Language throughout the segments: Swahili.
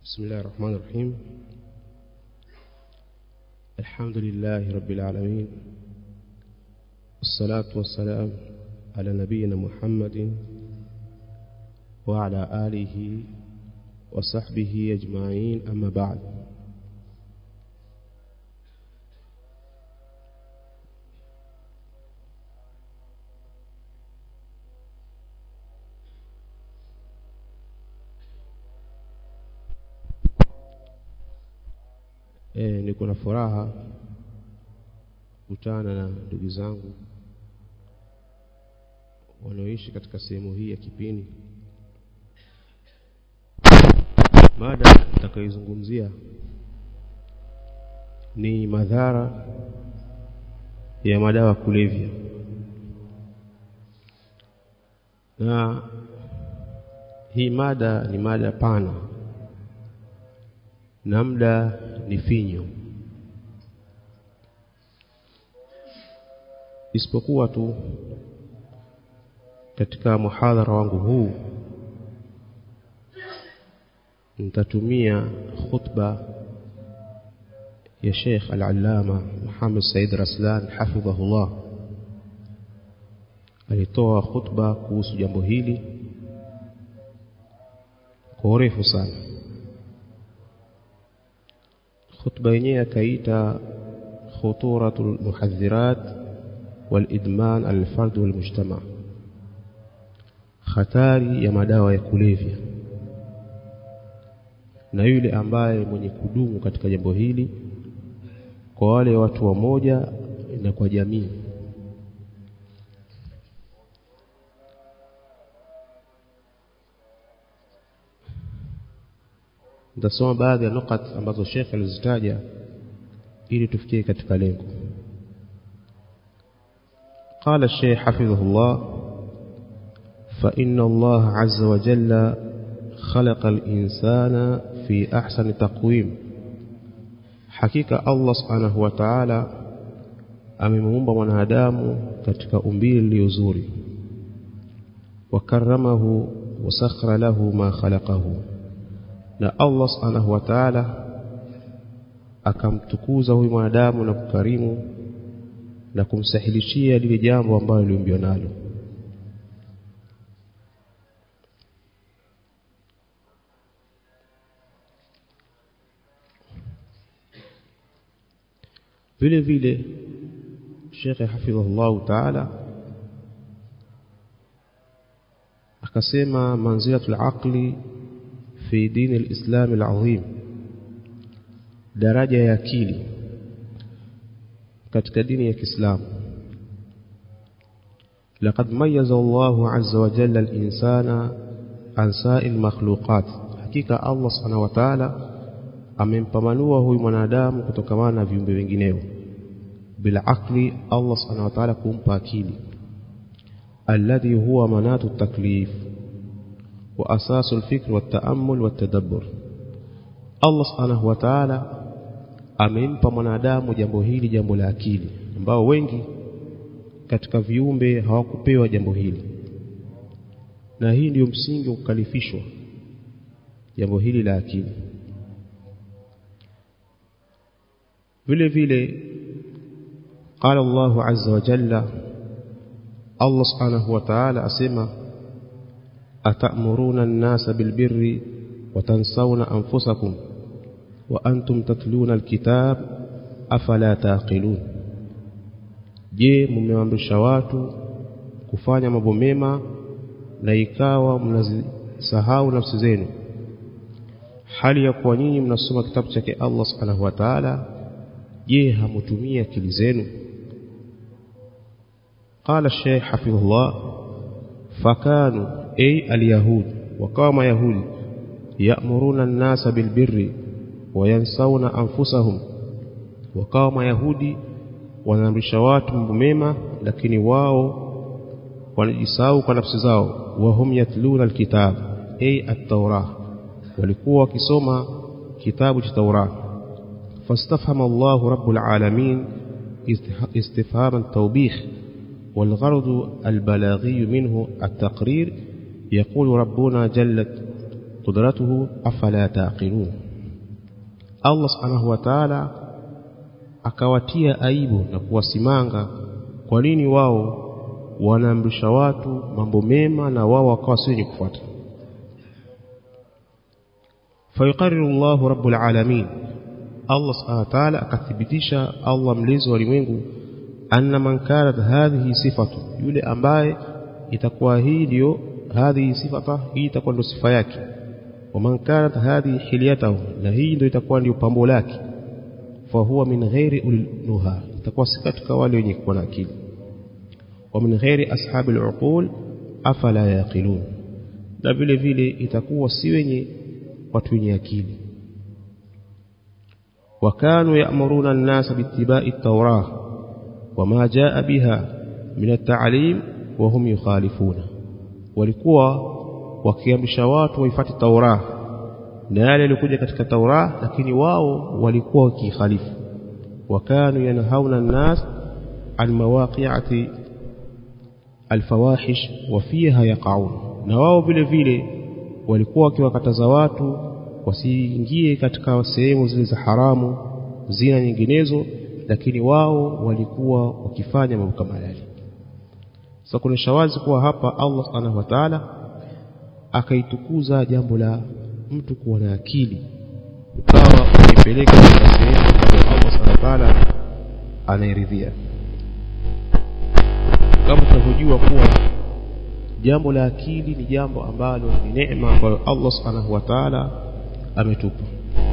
بسم الله الرحمن الرحيم الحمد لله رب العالمين والصلاة والسلام على نبينا محمد وعلى آله وصحبه أجمعين أما بعد e, niko na furaha kukutana na ndugu zangu wanaoishi katika sehemu hii ya Kipini. Mada nitakayozungumzia ni madhara ya madawa kulevya, na hii mada ni mada pana na muda ni finyo, isipokuwa tu katika muhadhara wangu huu nitatumia khutba ya Sheikh Al-Allama Muhammad Said Raslan hafidhahullah. Alitoa khutba kuhusu jambo hili kwa urefu sana. khutba yenyewe akaita khuturatul muhadhirat wal idman al fard wal mujtama, hatari ya madawa ya kulevya na yule ambaye mwenye kudumu katika jambo hili kwa wale watu wamoja na kwa jamii. Nitasoma baadhi ya nukat ambazo Sheikh alizitaja ili tufikie katika lengo. قال الشيخ حفظه الله فإن الله عز وجل خلق الإنسان في أحسن تقويم حقيقة الله سبحانه وتعالى amemuumba mwanadamu katika umbile lililo zuri wakaramahu wasakhara lahu ma khalaqahu na Allah subhanahu wa ta'ala akamtukuza huyu mwanadamu na kukarimu na kumsahilishia lile jambo ambalo liumbiwa nalo vile vile Sheikh hafidhahullahu ta'ala akasema manzilatul aqli fi dini al-islam al-azim daraja ya akili katika dini ya Kiislamu laqad mayyaza Allahu azza wa jalla al-insana an sa'il makhluqat hakika Allah subhanahu wa ta'ala amempambanua huyu mwanadamu kutokamana na viumbe wengineo bila akli Allah subhanahu wa ta'ala kumpa akili alladhi huwa manatu taklif wa asasu alfikr والتامل والتدبر Allah subhanahu wa ta'ala amempa mwanadamu jambo hili jambo la akili ambao wengi katika viumbe hawakupewa jambo hili na hii ndiyo msingi wa kukalifishwa jambo hili la akili vile vile قال الله عز وجل الله سبحانه وتعالى أسمى أتأمرون الناس بالبر وتنسون أنفسكم وأنتم تتلون الكتاب أفلا تعقلون je mmeamrisha watu kufanya mambo mema na ikawa mnazisahau nafsi zenu hali ya kuwa nyinyi mnasoma kitabu chake Allah subhanahu wa ta'ala je hamutumia akili zenu قال الشيخ حفظه الله فكانوا أي اليهود وقام يهود يأمرون الناس بالبر وينسون أنفسهم وقام يهودي wanaamrisha watu mambo mema lakini wao wanajisahau kwa nafsi zao wahum yatluna alkitab ay at-taurah walikuwa wakisoma kitabu cha Taurah fastafhama Allah rabbul alamin istifhama tawbih والغرض البلاغي منه التقرير يقول ربنا جلت qudratuhu afala taqilun Allah subhanahu wa ta'ala akawatia aibu na kuwasimanga kwa nini wao wanaamrisha watu mambo mema na wao wakawa si wenye kufuata fayuqarriru Allah rabbul alamin Allah subhanahu wa ta'ala akathibitisha Allah mlezi wa ulimwengu anna man kanat hadhihi sifatu yule ambaye itakuwa hii ndio hadhihi sifata hii itakuwa ndio sifa yake wa man kanat hadhihi hilyatahu na hii ndio itakuwa ndio pambo lake fa huwa min ghairi ulnuha itakuwa si katika wale wenye kuwa na akili wa min ghairi ashabil uqul afala yaqilun na vile vile itakuwa si wenye watu wenye akili وكانوا يأمرون الناس باتباع التوراة وما جاء بها من التعليم وهم يخالفون walikuwa wakiamrisha watu waifuate Tauraa na yale yalikuja katika Tauraa lakini wao walikuwa wakikhalifu wakanu yanhauna an-nas an mawaqi'ati al-fawahish wa fiha yaqaun na wao vile vile walikuwa wakiwakataza watu wasiingie katika sehemu zile za haramu zina nyinginezo lakini wao walikuwa wakifanya mambo kama yale sasa kuna shawazi kuwa hapa Allah subhanahu wa ta'ala akaitukuza jambo la mtu kuwa na akili ukawa ukipeleka katika sehemu ambayo Allah subhanahu wa ta'ala anairidhia kama tunavyojua kuwa jambo la akili ni jambo ambalo ni neema ambayo Allah subhanahu wa ta'ala ametupa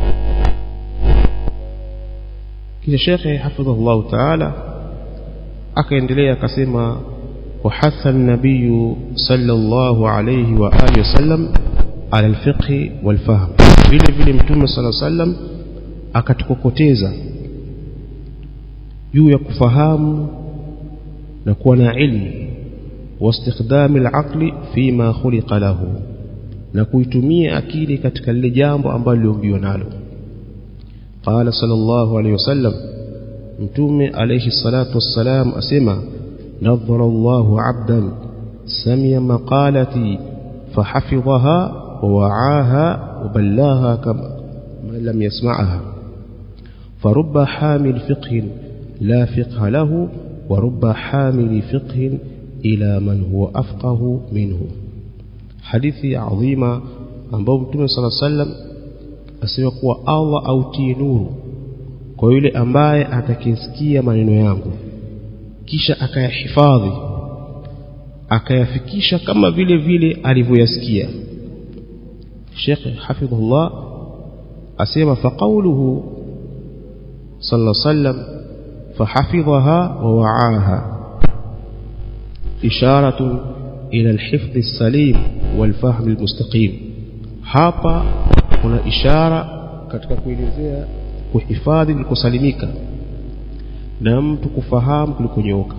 kisha shekhe hafidhahullahu ta'ala akaendelea akasema وحث النبي صلى الله عليه وآله وسلم على الفقه والفهم vile vile mtume صلى الله عليه وسلم akatukokoteza juu ya kufahamu na kuwa na ilmu واستخدام العقل فيما خلق له na kuitumia akili katika lile jambo ambalo liombiwa nalo qala sallallahu alayhi wasallam mtume alayhi salatu wassalam asema نظر الله عبدا سمع مقالتي فحفظها ووعاها وبلاها كما لم يسمعها فرب حامل فقه لا فقه له ورب حامل فقه إلى من هو أفقه منه حديث عظيمة ambao mtume sala sallam asema kuwa Allah autie nuru kwa yule ambaye atakisikia maneno yangu kisha akayahifadhi akayafikisha kama vile vile alivyoyasikia Sheikh hafidhullah asema faqauluhu sallallahu sallam fahafidhaha wa wa'aha isharatu ila alhifdh as-salim walfahm almustaqim hapa kuna ishara katika kuelezea kuhifadhi kusalimika na mtu kufahamu kulikonyooka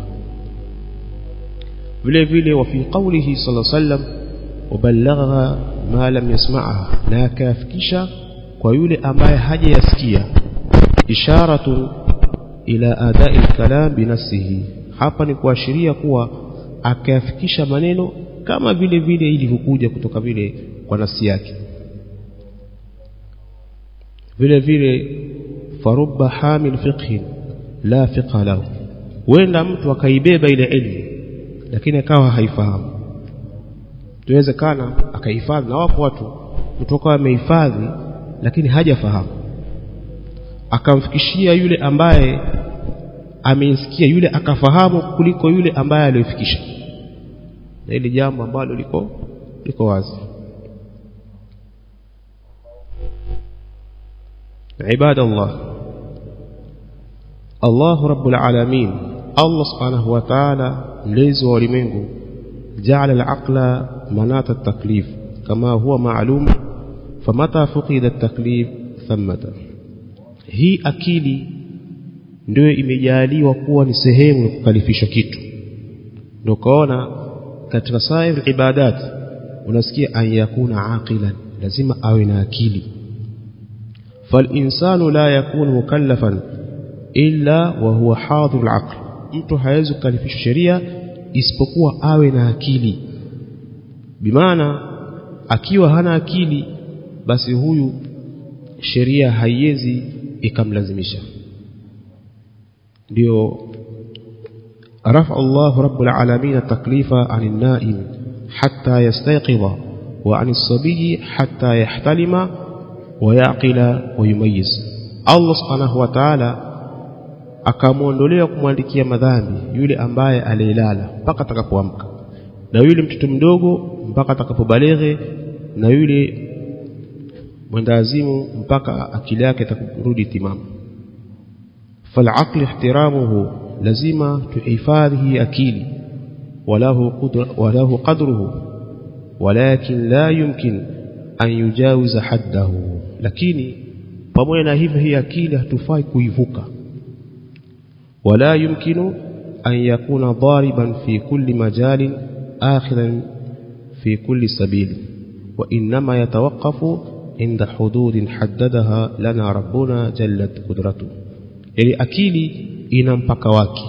vile vile wa fi qawlihi sallallahu alayhi wasallam waballagha ma lam yasma'ha na akafikisha kwa yule ambaye hajayasikia isharatu ila adai kalam binafsihi hapa ni kuashiria kuwa akayafikisha maneno kama vile vile ilivyokuja kutoka vile kwa nafsi yake vile vile farubba hamil fiqhin la fiqha lahu huenda mtu akaibeba ile elimu lakini akawa haifahamu tuwezekana akahifadhi na wapo watu kutoka amehifadhi lakini hajafahamu akamfikishia yule ambaye ameisikia yule akafahamu kuliko yule ambaye aliyofikisha na ile jambo ambalo liko liko wazi ibadallah Allah rabbul alamin Allah subhanahu wa ta'ala mlezi wa ulimwengu ja'ala al-aqla manata at-taklif kama huwa ma'lum famata fuqida at-taklif thamata hii akili ndio imejaliwa kuwa ni sehemu ya kukalifisha kitu ndio kaona katika sair ibadat unasikia an yakuna aqilan lazima awe na akili فالإنسان لا يكون مكلفا إلا وهو حاضر العقل mtu hawezi kukalifisha sheria isipokuwa awe na akili bimaana akiwa hana akili basi huyu sheria haiwezi ikamlazimisha ndio رفع الله رب العالمين التكليف عن النائم حتى يستيقظ وعن الصبي حتى يحتلم ويعقل ويميز الله سبحانه وتعالى akamwondolea kumwandikia madhambi yule ambaye alilala mpaka atakapoamka na yule mtoto mdogo mpaka atakapobaleghe na yule mwendawazimu mpaka akili yake itakurudi timamu falaqli ihtiramuhu lazima tuhifadhi akili walahu qudra walahu qadruhu walakin la yumkin an yujawiza haddahu lakini pamoja na hivyo hii akili hatufai kuivuka wala yumkinu an yakuna dariban fi kulli majalin akhiran fi kulli sabili wa inma yatawaqqafu inda hududin haddadaha lana rabbuna jallat qudratu yani akili ina mpaka wake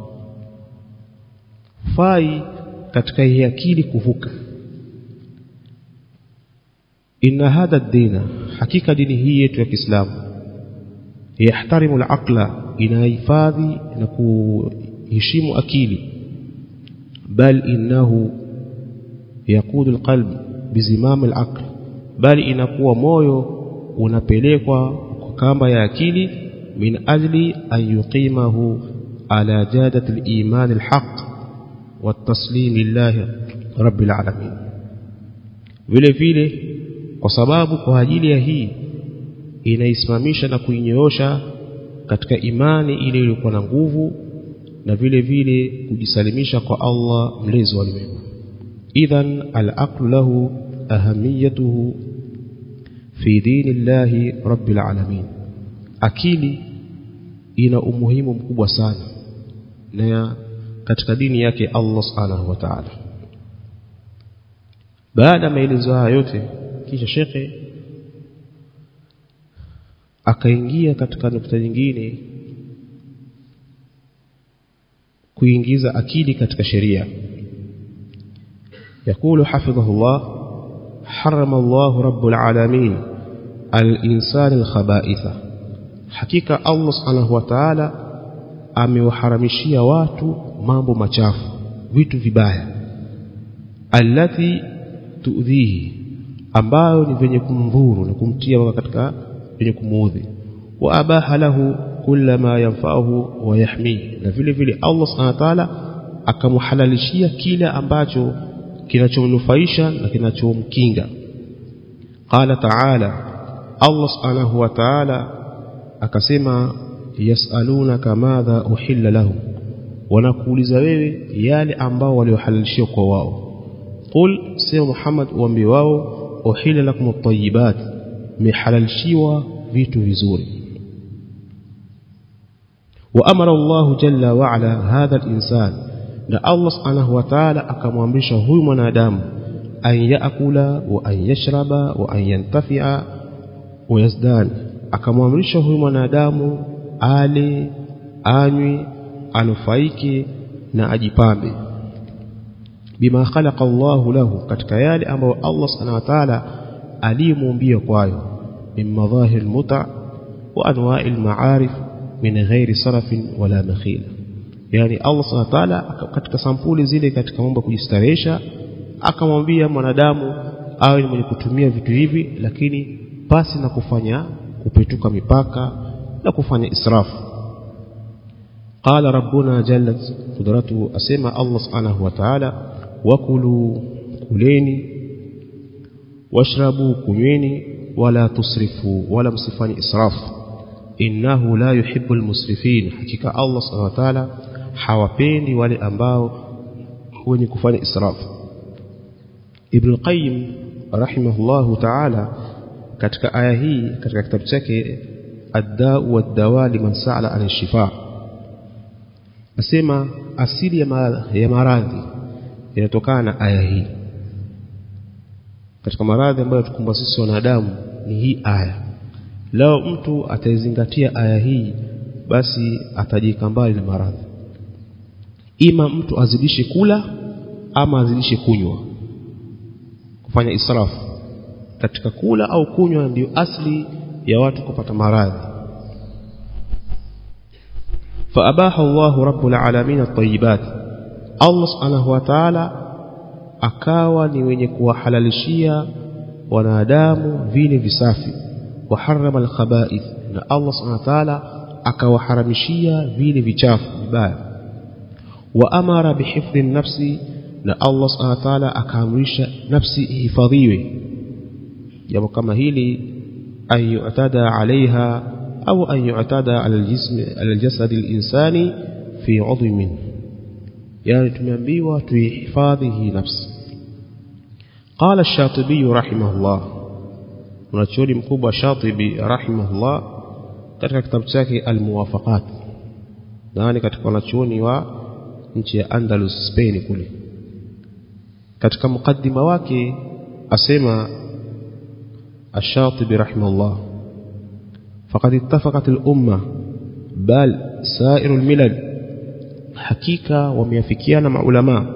fai katika hii akili kuvuka inna hadha dina hakika dini hii yetu ya Kiislamu yahtarimu al-aqla inahifadhi na kuheshimu akili bal innahu yaqudu al-qalb bizimam al-aql bali inakuwa moyo unapelekwa kwa kamba ya akili min ajli an yuqimahu ala jadati al-iman al-haq والتسليم لله رب العالمين vile vile kwa sababu kwa ajili ya hii inaisimamisha na kuinyoosha katika imani ile iliyokuwa na nguvu na vile vile kujisalimisha kwa Allah mlezi wa ulimwengu idhan al-aqlu lahu ahamiyatuhu fi dinillahi rabbil alamin akili ina umuhimu mkubwa sana na katika dini yake Allah subhanahu wa ta'ala baada maelezo haya yote kisha shekhe akaingia katika nukta nyingine kuingiza akili katika sheria يقول حفظه الله حرم الله رب العالمين الإنسان الخبائث حقيقة الله سبحانه وتعالى amewaharamishia watu mambo machafu vitu vibaya allati tuudhihi ambayo ni venye kumdhuru na kumtia katika venye kumuudhi wa abaha lahu kulla ma yanfa'uhu wa yahmihi na vile vile Allah subhanahu wa ta'ala akamhalalishia kila ambacho kinachomnufaisha na kinachomkinga qala ta'ala Allah subhanahu wa ta'ala akasema yasalunaka madha uhilla lahum wanakuuliza wewe yale ambao waliohalalishiwa kwa wao qul sema Muhammad uambie wao uhilla lakum at-tayyibat mihalalishiwa vitu vizuri وأمر الله جل وعلا هذا الإنسان na Allah subhanahu wa ta'ala akamwamrisha huyu mwanadamu an yaakula wa an yashraba wa an yantafi'a wa yazdan akamwamrisha huyu mwanadamu ale anywe anufaike na ajipambe bima khalaqa Allahu lahu katika yale ambayo Allah subhanahu wa ta'ala alimuumbia kwayo min madhahir muta wa anwa'i al-ma'arif min ghairi sarafin wala makhila yani Allah subhanahu wa ta'ala katika sampuli zile katika mambo kujistarehesha akamwambia mwanadamu awe ni mwenye kutumia vitu hivi lakini pasi na kufanya kupetuka mipaka na kufanya israfu qala rabbuna jallat qudratuhu asema Allah subhanahu wa ta'ala wakulu kuleni washrabu kunyweni wala tusrifu wala msifanye israfu innahu la yuhibbu almusrifin hakika Allah subhanahu wa ta'ala hawapendi wale ambao wenye kufanya israfu Ibn Qayyim rahimahullahu ta'ala katika aya hii katika kitabu chake Ad-Da'u wad-Dawa liman sa'ala an shifa asema asili ya, ma ya maradhi inatokana na aya hii katika maradhi ambayo tukumba sisi wanadamu ni hii aya lao mtu ataizingatia aya hii basi atajika mbali na maradhi ima mtu azidishe kula ama azidishe kunywa kufanya israfu katika kula au kunywa ndio asli ya watu kupata maradhi فأباح الله رب العالمين الطيبات الله سبحانه وتعالى akawa ni wenye kuwahalalishia wanadamu vile visafi waharama alkhaba'ith na Allah subhanahu wa ta'ala akawaharamishia vile vichafu vibaya wa amara bihifdhi nafsi na Allah subhanahu wa ta'ala akaamrisha nafsi ihifadhiwe jambo kama hili an yu'tada alaiha au an yu'tada ala aljism ala aljasad alinsani fi 'udwi minhu yani tumeambiwa tuihifadhi hii nafsi قال الشاطبي رحمه الله mwanachuoni mkubwa Shatibi rahimahullah katika kitabu chake Al-Muwafaqat nani katika wanachuoni wa nchi ya Andalus Spain kule katika mukaddima wake asema Ash-Shatibi rahimahullah faqad ittafaqat al-umma bal sa'ir al-milal hakika wameafikiana maulama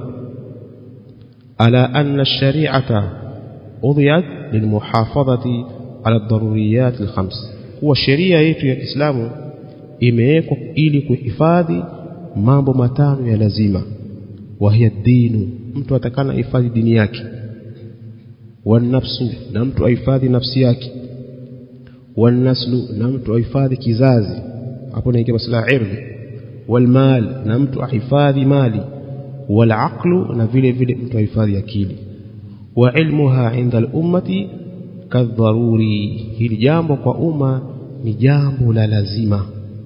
ala anna ash-shari'ata udhiyat lilmuhafadhati ala daruriyat alkhams kuwa sheria yetu ya Kiislamu imewekwa ili kuhifadhi mambo matano ya lazima wahiya dinu mtu atakana hifadhi dini yake wanafsu na mtu ahifadhi nafsi yake wanaslu na mtu ahifadhi kizazi hapo naingia masala irdhi walmal na mtu ahifadhi mali walaqlu na vile vile mtu ahifadhi akili wa ilmuha inda al-ummati kadharuri hili jambo kwa umma ni jambo la lazima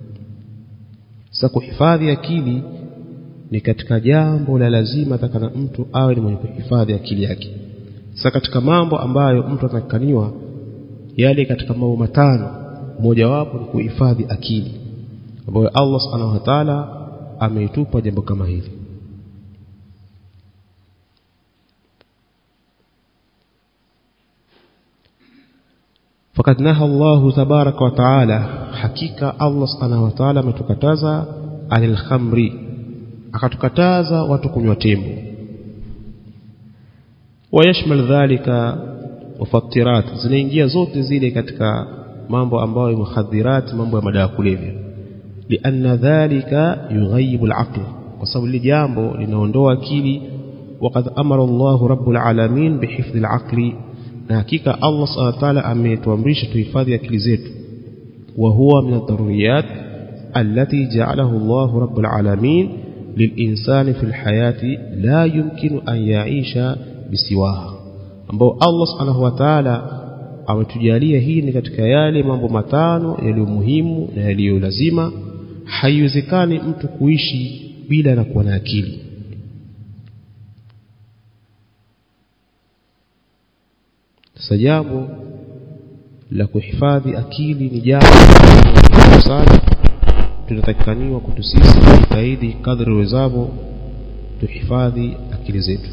sasa kuhifadhi akili ni katika jambo la lazima takana mtu awe ni mwenye kuhifadhi akili yake sasa katika mambo ambayo mtu atakaniwa yale katika mambo matano mojawapo ni kuhifadhi akili ambayo Allah subhanahu wa ta'ala ameitupa jambo kama hili فقد نهى الله تبارك وتعالى حقيقة الله سبحانه وتعالى ametukataza anil khamri akatukataza watu kunywa tembo wayashmal dhalika mufattirat zinaingia zote zile katika mambo ambayo ni muhadhirat mambo ya madawa kulevya lianna dhalika yughayibu alaql kwa sababu li jambo linaondoa akili وقد أمر الله رب العالمين بحفظ العقل na hakika Allah subhanahu wa ta'ala ametuamrisha tuhifadhi akili zetu wa huwa min ad-daruriyat allati ja'alahu Allah rabbul alamin lilinsani fil hayati la yumkinu an ya'isha bisiwaha ambao Allah subhanahu wa ta'ala ametujalia hii ni katika yale mambo matano yaliyo muhimu na yaliyo lazima haiwezekani mtu kuishi bila na kuwa na akili sasa jambo la kuhifadhi akili ni jambo sana tunatakikaniwa kwetu sisi kujitahidi kadri wezavyo tuhifadhi akili zetu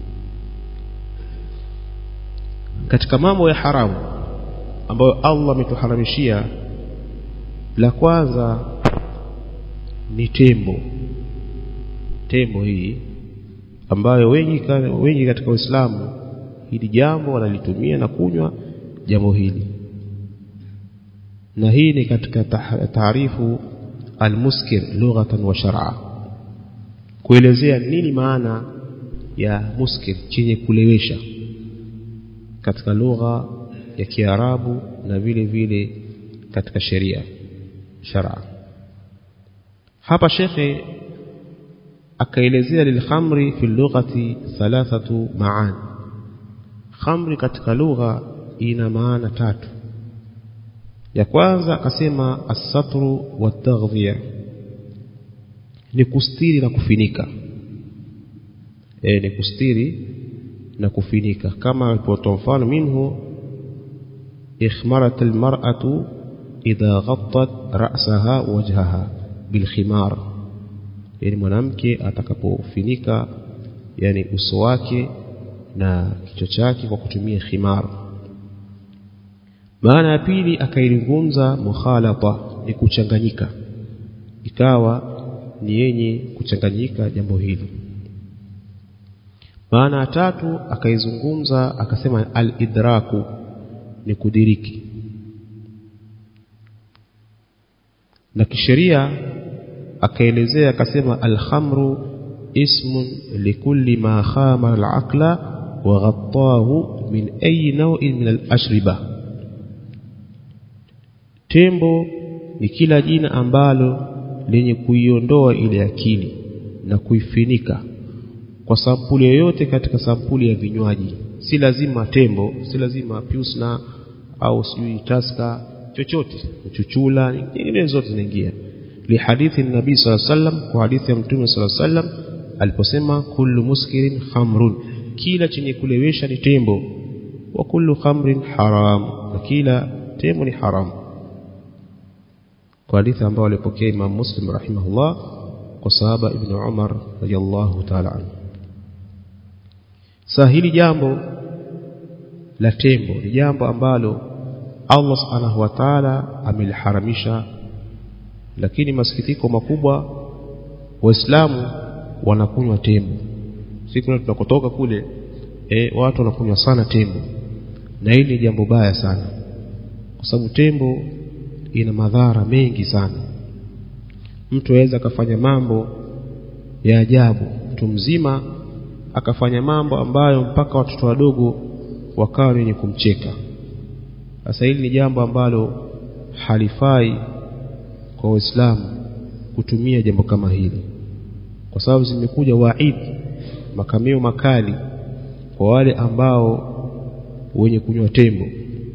katika mambo ya haramu ambayo Allah ametuharamishia la kwanza ni tembo tembo hii ambayo wengi wengi katika Uislamu hili jambo wanalitumia na kunywa jambo hili na hii ni katika taarifu almuskir lughatan wa shar'a kuelezea nini maana ya muskir chenye kulewesha katika lugha ya Kiarabu na vile vile katika sheria shar'a hapa shekhe akaelezea lilkhamri fi lughati thalathatu maani khamri katika lugha ina maana tatu ya kwanza akasema as-satru wat-taghdhiya ni kustiri na kufinika e, ni kustiri na kufinika kama alipotoa mfano minhu ikhmarat al-mar'atu idha ghattat ra'saha wajhaha bilkhimar yani mwanamke atakapofinika yani uso wake na kichwa chake kwa kutumia khimar maana ya pili akailizungumza mukhalata ni kuchanganyika ikawa ni yenye kuchanganyika jambo hili maana ya tatu akaizungumza akasema al-idraku ni kudiriki na kisheria akaelezea akasema alhamru ismun likulli ma khama alaqla wa ghattahu min ayi naw'in min alashriba tembo ni kila jina ambalo lenye kuiondoa ile akili na kuifinika kwa sampuli yoyote katika sampuli ya vinywaji si lazima tembo si lazima piusna au sijui taska chochote chuchula nyingine zote zinaingia lihadithi nabii sala sallam kwa hadithi ya mtume sala sallam aliposema kullu muskirin khamrun kila chenye kulewesha ni tembo wa kullu khamrin haram na kila tembo ni haram kwa hadithi ambayo alipokea Imam Muslim rahimahullah kwa sahaba Ibn Umar radiyallahu ta'ala anhu sasa hili jambo la tembo ni jambo ambalo Allah subhanahu wa ta'ala ameliharamisha lakini masikitiko makubwa waislamu wanakunywa tembo siku tunakotoka kule e, watu wanakunywa sana tembo na hili ni jambo baya sana kwa sababu tembo ina madhara mengi sana mtu aweza akafanya mambo ya ajabu mtu mzima akafanya mambo ambayo mpaka watoto wadogo wakawa wenye kumcheka sasa hili ni jambo ambalo halifai kwa waislamu kutumia jambo kama hili kwa sababu zimekuja waid makamio makali kwa wale ambao wenye kunywa tembo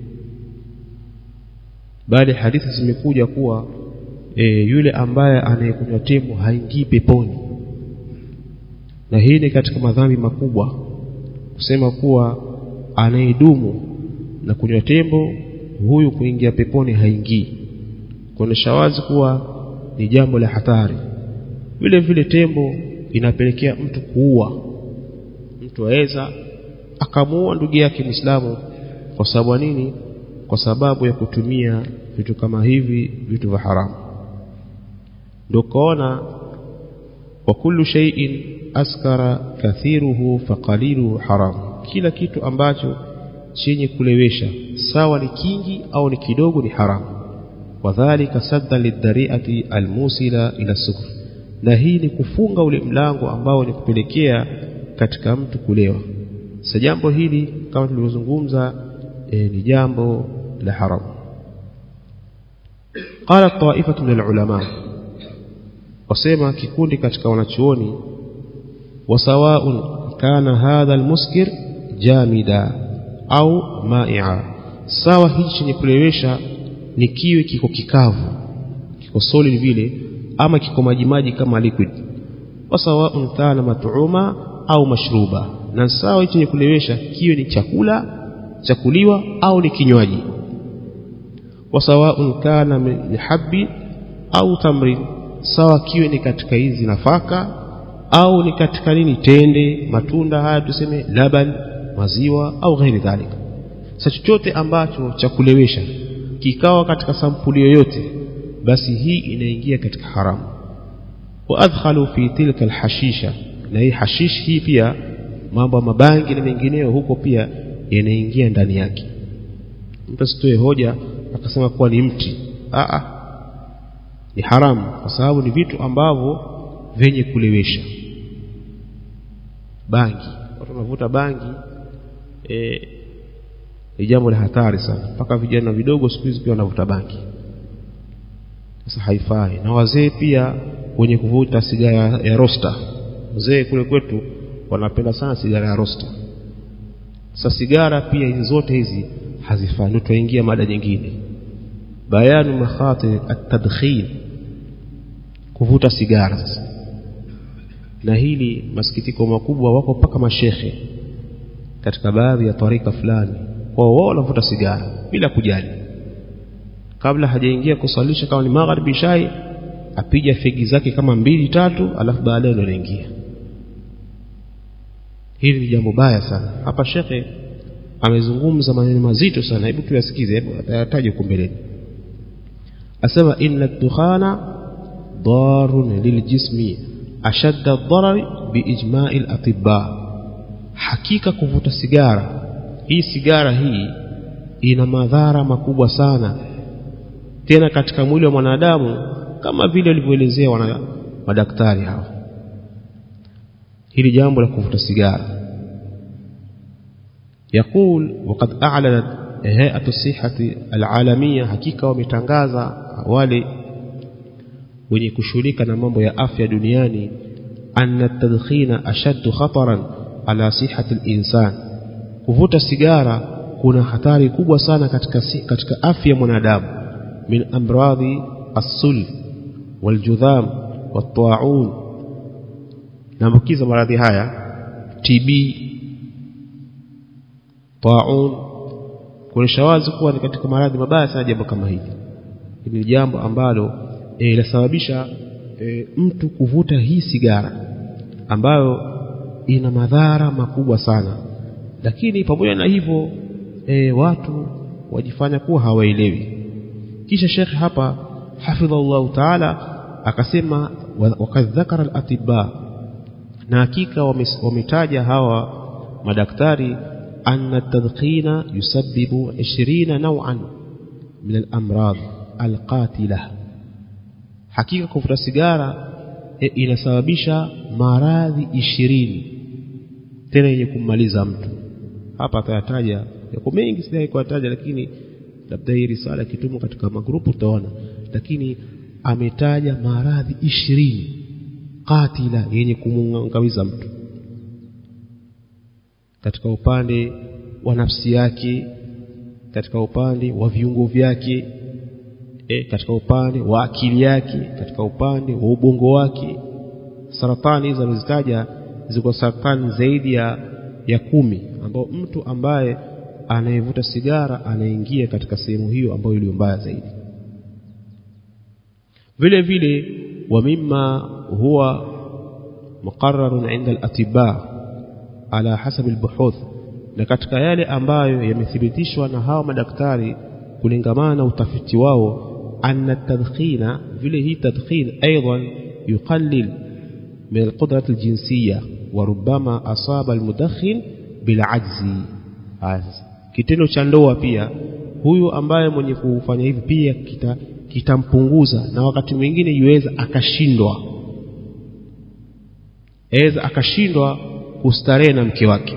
bali hadithi zimekuja kuwa e, yule ambaye anayekunywa tembo haingii peponi na hii ni katika madhambi makubwa kusema kuwa anayedumu na kunywa tembo huyu kuingia peponi haingii kuonesha wazi kuwa ni jambo la hatari vile vile tembo inapelekea mtu kuua mtu aweza akamuua ndugu yake Muislamu kwa sababu nini kwa sababu ya kutumia vitu kama hivi vitu vya haramu ndio kaona wa kullu shay'in askara kathiruhu faqaliluhu haram kila kitu ambacho chenye kulewesha sawa ni kingi au ni kidogo ni haramu wadhālika sadda lidhari'ati almusila ila sukr na hii ni kufunga ule mlango ambao ni kupelekea katika mtu kulewa sasa jambo hili kama tulivyozungumza e, ni jambo la haramu qala ta'ifatu min alulama wasema kikundi katika wanachuoni wasawaun kana hadha almuskir jamida au ma'i'a sawa hichi chenye kulewesha ni kiwe kiko kikavu kiko solid vile ama kiko majimaji kama liquid wasawaun kana mat'uma au mashruba na sawa chenye kulewesha kiwe ni chakula chakuliwa au ni kinywaji wasawaun kana min habbi au tamrin sawa kiwe ni katika hizi nafaka au ni katika nini tende matunda haya tuseme laban maziwa au ghairi dhalika sasa chochote ambacho cha kulewesha kikawa katika sampuli yoyote basi hii inaingia katika haramu wa adkhalu fi tilka alhashisha na hii hashish hii pia mambo ya mabangi na mengineyo huko pia yanaingia ndani yake mtu asitoe hoja akasema kuwa ni mti a ni haramu kwa sababu ni vitu ambavyo vyenye kulewesha bangi watu wanavuta bangi e, ni jambo la hatari sana mpaka vijana vidogo siku hizi pia wanavuta bangi sasa haifai na wazee pia wenye kuvuta sigara ya rosta wazee kule kwetu wanapenda sana sigara ya rosta sasa sigara pia hizi zote hizi hazifai ndio tuingia mada nyingine bayanu makhatir at-tadkhin kuvuta sigara sasa na hili masikitiko makubwa wako mpaka mashekhe katika baadhi ya tarika fulani kwa wao wanavuta sigara bila kujali kabla hajaingia kusalisha kama ni magharibi shai apija fegi zake kama mbili tatu alafu baadaye ndo anaingia hili ni jambo baya sana hapa shekhe amezungumza maneno mazito sana hebu tuyasikize hebu atayataje huko mbeleni asema inna dukhana darun liljismi ashadda ad-darar biijma'i al-atibba hakika kuvuta sigara hii sigara hii ina madhara makubwa sana tena katika mwili wa mwanadamu kama vile walivyoelezea wana madaktari hao hili jambo la kuvuta sigara يقول وقد أعلنت هيئة الصحة العالمية hakika wametangaza wale wenye kushughulika na mambo ya afya duniani anna tadkhina ashaddu khataran ala sihhati al-insan kuvuta sigara kuna hatari kubwa sana katika katika afya ya mwanadamu min amradhi as-sul waljudham wat-ta'un naambukiza maradhi haya TB ta'un kuonyesha wazi kuwa ni katika maradhi mabaya sana jambo kama hili hili ni jambo ambalo linasababisha e, e, mtu kuvuta hii sigara ambayo ina madhara makubwa sana lakini pamoja na hivyo e, watu wajifanya kuwa hawaelewi kisha shekhe hapa hafidhallahu taala akasema wakad dhakara al-atibba na hakika wametaja hawa madaktari أن التدخين يسبب عشرين نوعا من الأمراض القاتلة حقيقة كفر السيجارة inasababisha maradhi ishirini tena yenye kummaliza mtu hapa atayataja yako mengi sijai kuyataja lakini labda hii risala kitumwa katika magrupu utaona lakini ametaja maradhi ishirini katila yenye kumngamiza mtu katika upande wa nafsi yake katika upande wa viungo vyake e, katika upande wa akili yake katika upande wa ubongo wake saratani hizo alizitaja ziko saratani zaidi ya ya kumi ambao mtu ambaye anayevuta sigara anaingia katika sehemu hiyo ambayo iliyo mbaya zaidi vile vile wa mimma huwa muqarrarun inda al-atibaa ala hasabi albuhuth na katika yale ambayo yamethibitishwa na hawa madaktari kulingamana na utafiti wao anna tadkhina vile hii tadkhin aidan yuqallil min alqudrat aljinsiyya wa rubbama asaba almudakhin bilajzi kitendo cha ndoa pia huyu ambaye mwenye kufanya hivi pia kita kitampunguza na wakati mwingine yuweza akashindwa aweza akashindwa kustarehe na mke wake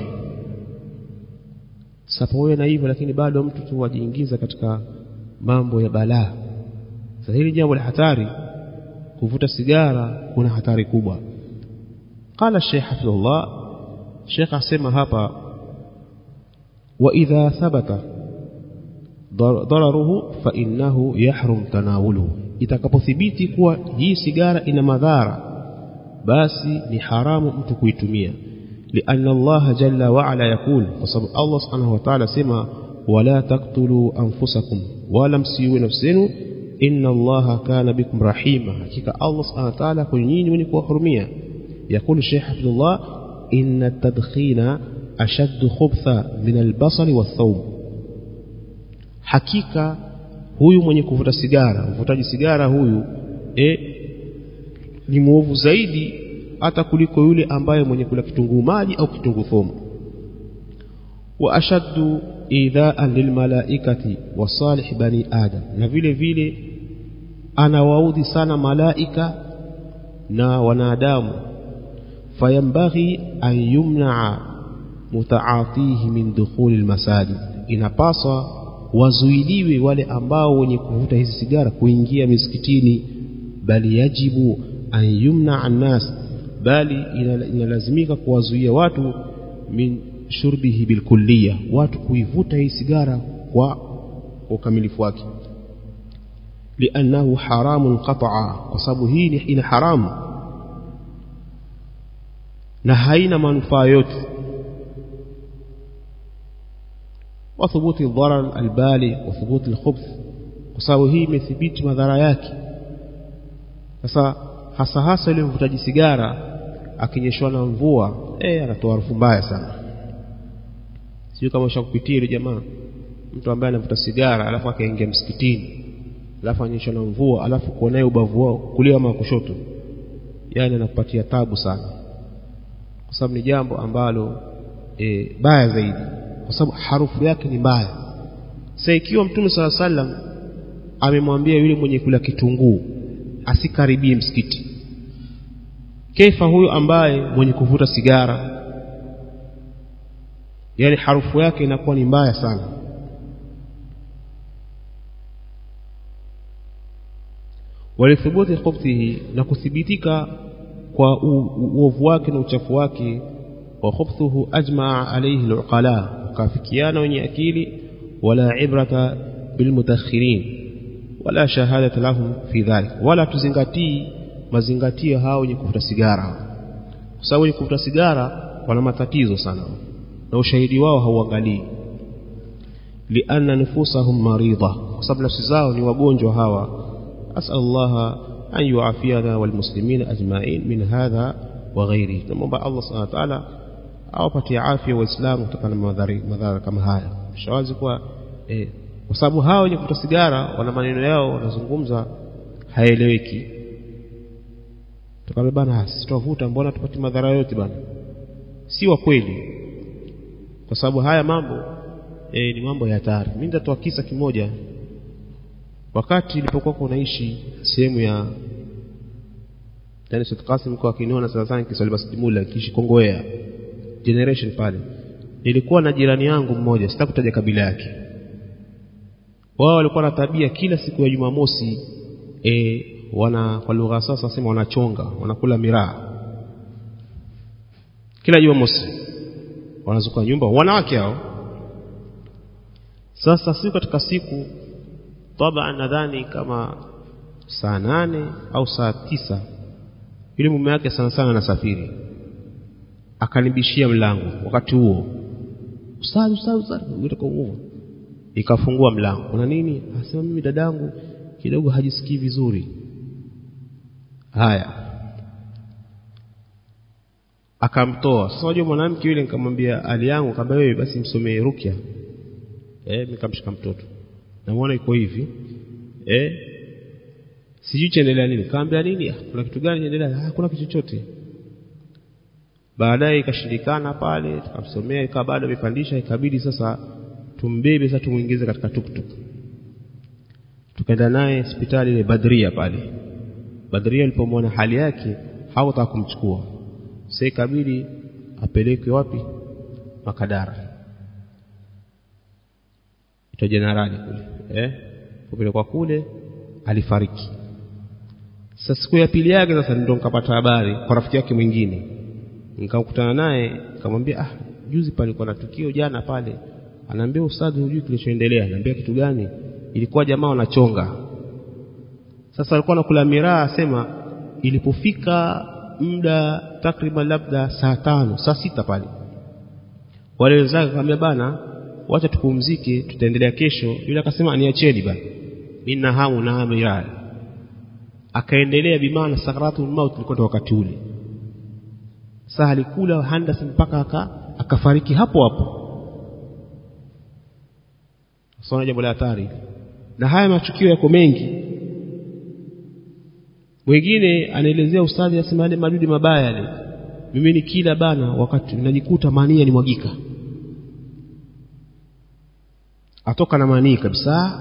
sasa pamoja na hivyo lakini bado mtu tu wajiingiza katika mambo ya balaa sasa hili jambo la hatari kuvuta sigara kuna hatari kubwa qala Sheikh Hafidhullah Sheikh asema hapa wa idha thabata dararuhu fa innahu yahrum tanawuluhu itakapothibiti kuwa hii sigara ina madhara basi ni haramu mtu kuitumia لأن الله جل وعلا يقول وصب الله سبحانه وتعالى سما ولا تقتلوا أنفسكم ولا مسيوا نفسين إن الله كان بكم رحيما حقيقة الله سبحانه وتعالى كنين ونكوا حرمية يقول الشيخ حفظ الله إن التدخين أشد خبثا من البصل والثوم حقيقة huyu mwenye kuvuta sigara mvutaji sigara huyu e, ni mwovu zaidi hata kuliko yule ambaye mwenye kula kitunguu maji au kitunguu thomu wa ashaddu idhaan lilmalaikati wa salih bani adam na vile vile anawaudhi sana malaika na wanadamu fayambaghi an yumnaa mutaatihi min dukhuli almasajid inapaswa wazuiliwe wale ambao wenye kuvuta hizi sigara kuingia misikitini bali yajibu an yumna annas bali inalazimika kuwazuia watu min shurbihi bilkulliya watu kuivuta hii sigara kwa kwa ukamilifu wake liannahu haramun qata'a kwa sababu hii ina haramu na haina manufaa yote وثبوت الضرر البالي وثبوت الخبث kwa sababu hii imethibiti madhara yake sasa hasa hasa yule mvutaji sigara akinyeshwa na mvua eh anatoa harufu mbaya sana sio kama ushakupitia ile jamaa mtu ambaye anavuta sigara alafu akaingia msikitini alafu anyeshwa na mvua alafu kuonaye ubavu wao kulia ama kushoto yani anakupatia tabu sana kwa sababu ni jambo ambalo e, baya zaidi kwa sababu harufu yake ni mbaya sasa ikiwa mtume sala sallam amemwambia yule mwenye kula kitunguu asikaribie msikiti kefa huyo ambaye mwenye kuvuta sigara yani harufu yake inakuwa ni mbaya sana walithubuti khubthihi na kuthibitika kwa uovu wake na uchafu wake wa khubthuhu ajmaa alayhi aluqala wakafikiana wenye akili wala ibrata bilmutakhirin wala shahadata lahum fi dhalik wala tuzingatii mazingatio hao wenye kuvuta sigara kwa sababu wenye kuvuta sigara wana matatizo sana na ushahidi wao hauangalii lianna nufusahum maridha kwa sababu nafsi zao ni wagonjwa hawa asal Allah an yuafiyana walmuslimina ajma'in min hadha wa ghairihi tunamwomba Allah subhanahu wa ta'ala awapatie afya waislamu kutokana na madhara kama haya shawazi kuwa eh, kwa sababu hao wenye kuvuta sigara wana maneno yao wanazungumza haeleweki tukamwambia bana sisi tuwavuta mbona tupati madhara yote bana si wa kweli kwa sababu haya mambo e, ni mambo ya hatari mimi nitatoa kisa kimoja wakati nilipokuwa unaishi sehemu ya yani Sheikh Qasim kwa kiniona sana sana kiswali basidimula kishi Kongowea generation pale nilikuwa na jirani yangu mmoja sitakutaja kabila yake wao walikuwa na tabia kila siku ya Jumamosi e, wana kwa lugha sasa sema wanachonga wanakula miraa kila Jumamosi wanazuka nyumba wanawake hao sasa siku katika siku taban nadhani kama saa nane au saa tisa yule mume wake sana sana anasafiri akanibishia mlango wakati huo ustadhi ustadhi ustadhi kwa nguvu ikafungua mlango kuna nini asema mimi dadangu kidogo hajisikii vizuri haya akamtoa sasa unajua mwanamke yule nikamwambia hali yangu akamwambia wewe basi msomee rukia eh nikamshika mtoto namuona iko hivi eh sijui chaendelea nini kaambia nini kuna kitu gani chaendelea ah kuna kitu chochote baadaye ikashindikana pale tukamsomea ikawa bado amepandisha ikabidi sasa tumbebe sasa tumuingize katika tuktuk tukaenda naye hospitali ile Badria pale Badria alipomwona hali yake hawataka kumchukua sasa ikabidi apelekwe wapi Makadara ito jenerali kule eh kupelekwa kule alifariki sasa siku ya pili yake sasa ndio nikapata habari kwa rafiki yake mwingine nikamkutana naye nikamwambia ah juzi palikuwa na tukio jana pale anaambia ustadhi hujui kilichoendelea anaambia kitu gani ilikuwa jamaa wanachonga sasa alikuwa anakula miraa asema ilipofika muda takriban labda saa tano saa sita pale wale wenzake akamwambia bana wacha tupumzike tutaendelea kesho yule akasema niacheni bana mimi na hamu na miraa akaendelea bimaana sakaratul maut ilikuwa wakati ule sasa alikula handas mpaka aka, akafariki hapo hapo sasa jambo la hatari na haya matukio yako mengi mwingine anaelezea ustadhi asema yale madudu mabaya yale mimi ni kila bana wakati najikuta mania ni mwagika atoka na manii kabisa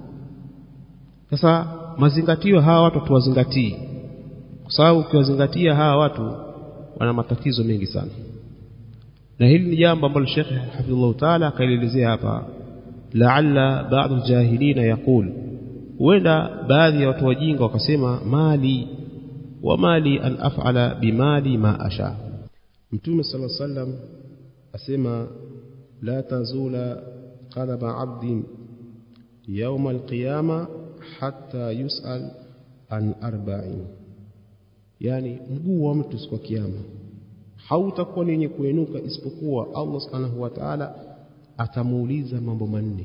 sasa mazingatio hawa watu tuwazingatii kwa sababu ukiwazingatia hawa watu wana matatizo mengi sana na hili ni jambo ambalo Sheikh Hafidhullah Taala akaelezea hapa la'alla ba'd al-jahilina yaqul huenda baadhi ya watu wajinga wakasema mali wa mali an af'ala bimali ma asha Mtume صلى الله عليه وسلم asema la tazula qadama 'abdin يوم القيامة حتى يسأل عن أربعين yani mguu wa mtu siku ya kiyama hautakuwa ni wenye kuenuka isipokuwa Allah subhanahu wa ta'ala atamuuliza mambo manne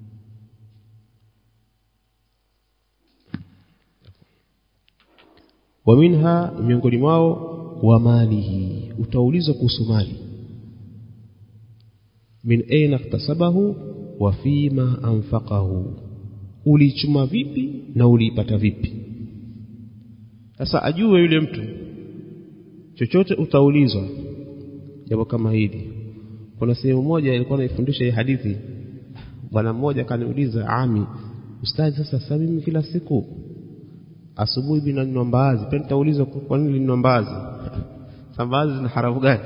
wa minha miongoni mwao wa malihi utaulizwa kuhusu mali min aina iktasabahu wa fima anfaqahu ulichuma vipi na uliipata vipi sasa ajue yule mtu chochote utaulizwa jambo kama hili kuna sehemu moja ilikuwa naifundisha hii hadithi bwana mmoja kaniuliza ami ustadi sasa sasa mimi kila siku asubuhi bila ninywa mbaazi pia nitaulizwa kwa nini ninywa mbaazi mbaazi zina haramu gani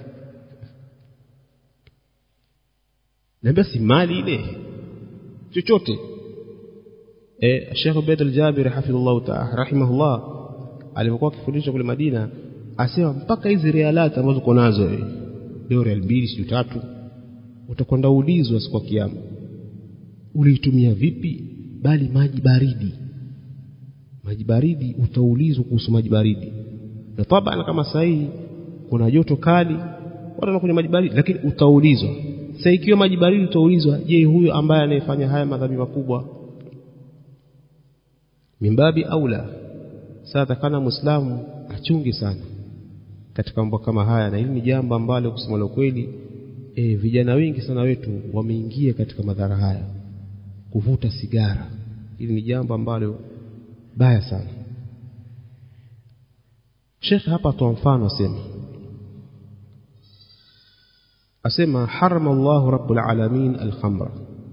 naambia si mali ile chochote eh Sheikh Ubayd al-Jabir hafidhullah ta'ala rahimahullah alipokuwa akifundisha kule Madina asema mpaka hizi realati ambazo uko nazo leo real mbili siyo tatu utakwenda ulizwa siku ya kiyama uliitumia vipi bali maji baridi maji baridi utaulizwa kuhusu maji baridi na tabana kama sahihi kuna joto kali watu wanakunywa maji baridi lakini utaulizwa sasa ikiwa maji baridi utaulizwa je huyo ambaye anayefanya haya madhambi makubwa mimbabi aula sasa takana muislamu achunge sana katika mambo kama haya na hili ni jambo ambalo kusema la kweli e, vijana wengi sana wetu wameingia katika madhara haya kuvuta sigara hili ni jambo ambalo baya sana Sheikh hapa toa mfano asema asema harama Allah rabbul alamin al-khamra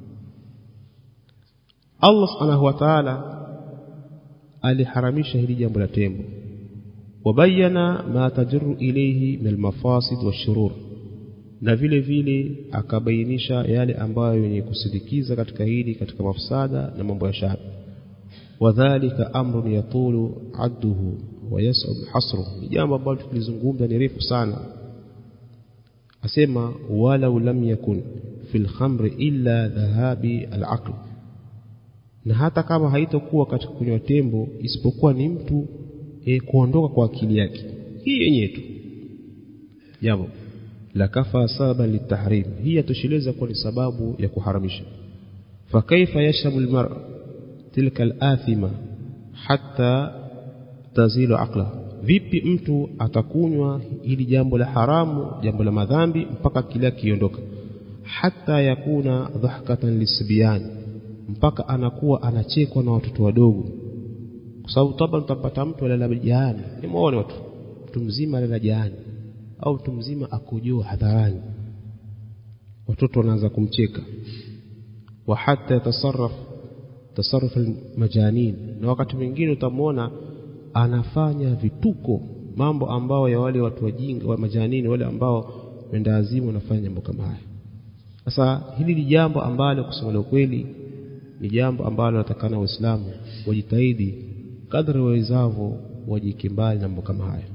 Allah subhanahu wa ta'ala aliharamisha hili jambo la tembo wabayana ma tajru ilayhi min al-mafasid wash-shurur na vile vile akabainisha yale ambayo yenye kusidikiza katika hili katika mafsada na mambo ya shari wadhālika amrun yatulu adduhu wa yas'ab hasruhu ni jambo ambalo tulizungumza ni refu sana asema walau lam yakun fil khamri illa dhahabi al-aql na hata kama haitokuwa katika kunywa tembo isipokuwa ni mtu e, kuondoka kwa akili yake hii yenyewe tu jambo la kafa sababan litahrim hii yatosheleza kuwa ni sababu ya kuharamisha fakaifa yashrabu almar'a tilka alathima hatta tazilu aqla vipi mtu atakunywa hili jambo la haramu jambo la madhambi mpaka akili yake iondoka hata yakuna dhahkatan lisbyan mpaka anakuwa anachekwa na watoto wadogo kwa sababu taba utapata mtu alala jaani nimeona watu mtu mzima alala jaani au mtu mzima akojoa hadharani watoto wanaanza kumcheka wa hata yatasarraf tasarruf almajanin na wakati mwingine utamwona anafanya vituko mambo ambao ya wale watu wajinga wa majanini wale ambao wenda azimu wanafanya jambo kama haya sasa hili ni jambo ambalo kusema ukweli ni jambo ambalo natakana waislamu wajitahidi kadri wawezavyo wajike mbali na mambo kama haya